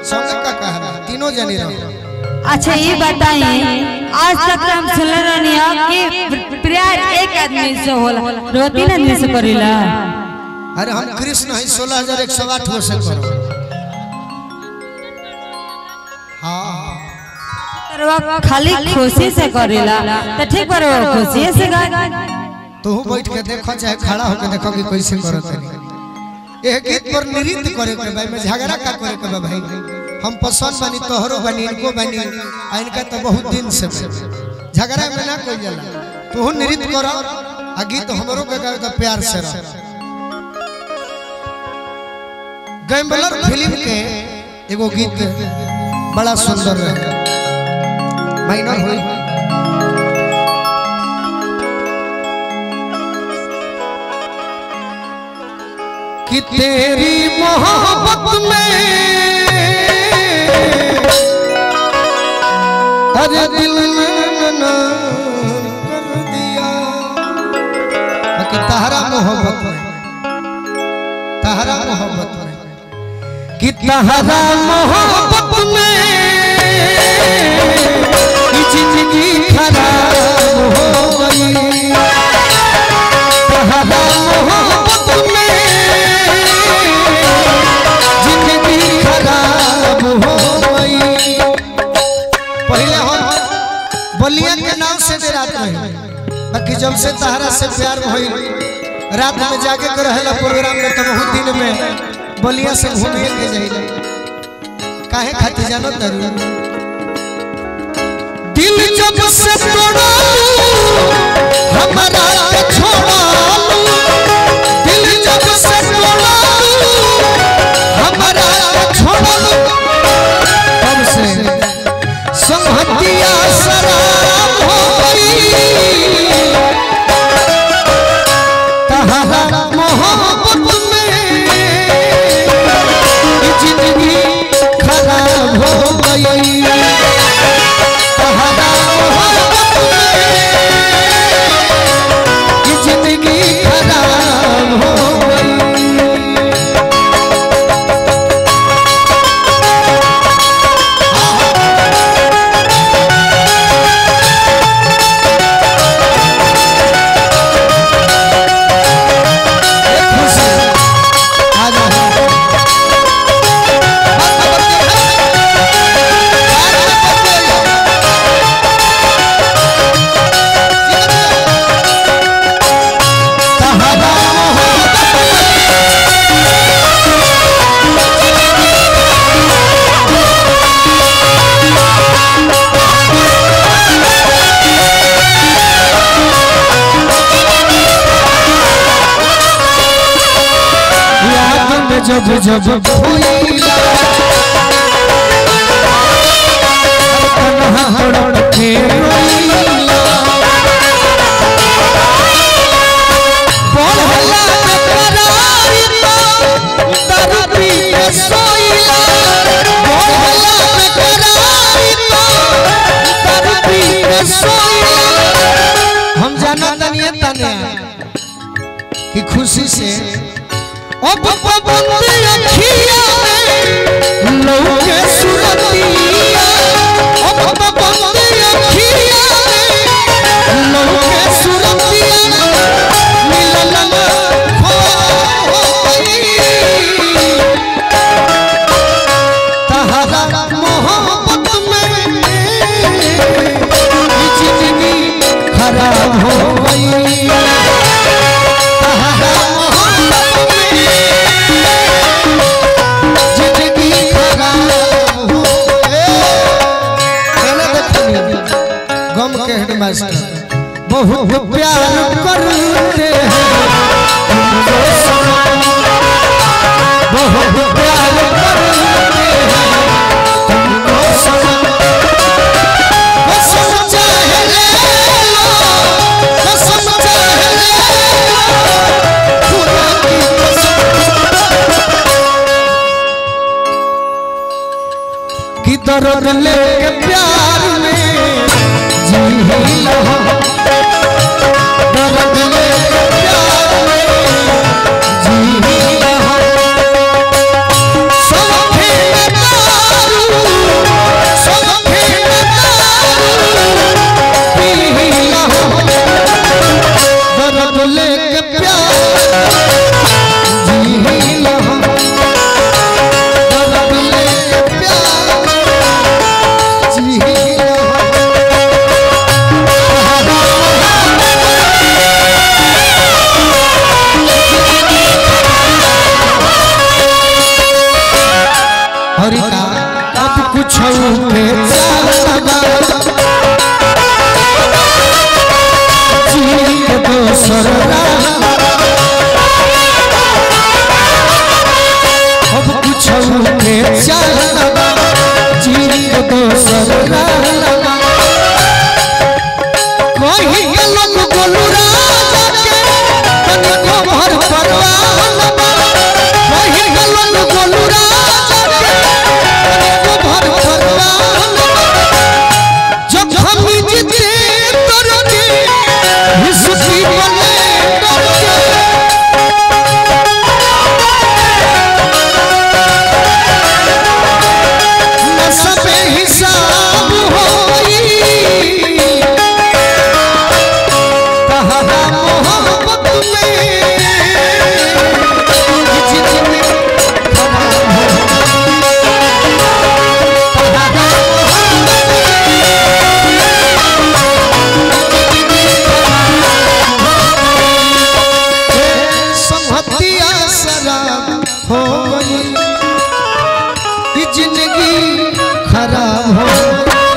संगे का कहला तीनों जनी रहो अच्छा ये बताइए आज तक हम सुन रहनी है कि प्यार एक आदमी से होला रो तीन आदमी से करेला अरे हम कृष्ण है सोलह हजार एक सौ आठ वर्ष करो हाँ करवा खाली खुशी से करेला तो ठीक पर खुशी से गा तू बैठ के देखो चाहे खड़ा होकर देखो कि कैसे करो तनी यह गीत पर नृत्य करे के भाई में झगड़ा का करे के बा भाई हम पसंद बनी तोहरो बनी इनको बनी आ इनका तो बहुत दिन से बा। झगड़ा में ना कोई जाला तू नृत्य करो आ गीत हमरो के गावे तो प्यार से रह गैम्बलर फिल्म के एगो गीत बड़ा सुंदर रहे माइनर हुई कि तेरी मोहब्बत में अरे दिल ने कर दिया कि तहरा मोहब्बत में तहरा मोहब्बत में कि तहरा मोहब्बत में कि जिंदगी खराब हो गई तहरा मोहब्बत में जिंदगी खराब हो गई पहले हम बलिया के नाम से डेरात रहे बाकी जब से तहरा से प्यार भइल रात में जाके के रहेला प्रोग्राम में तो बहुत दिन में बलिया से घूमे के जाइला काहे खातिर जानत दरू दिल जब से तोड़ा हमारा के छोड़ा दिल जब से तोड़ा हमारा के छोड़ा तब से संहतिया शराब हो गई तहरा मोहब्बत में जिंदगी खराब हो गई तहरा मोहब्बत में जिंदगी खराब हो गई जब जब भूला तन्हा तड़प के रोइला पढ़ला बेकरारी तो दर्द पी के सोइला पढ़ला बेकरारी तो दर्द पी के सोइला हम जाना तनिए तने कि खुशी से अब बंदी अखिया में लौके सुरतिया अब बंदी अखिया में लौके सुरतिया मिलन हो तहरा मोहब्बत में जिंदगी खराब हो गई तहरा मोहब्बत में जिंदगी खराब हो गई देखनी गम के हेडमास्टर बहुत प्यार करते हैं तुमको सनम। बहुत प्यार करते हैं तुमको सनम। कसम चाहे ले लो, कसम चाहे ले लो, खुदा की कसम। कि दर्द लेके प्यार में जी ही लो दर्द लेके प्यार में जी ही लो सब खेलता और का अब कुछ के चालबा जी के दोसर राह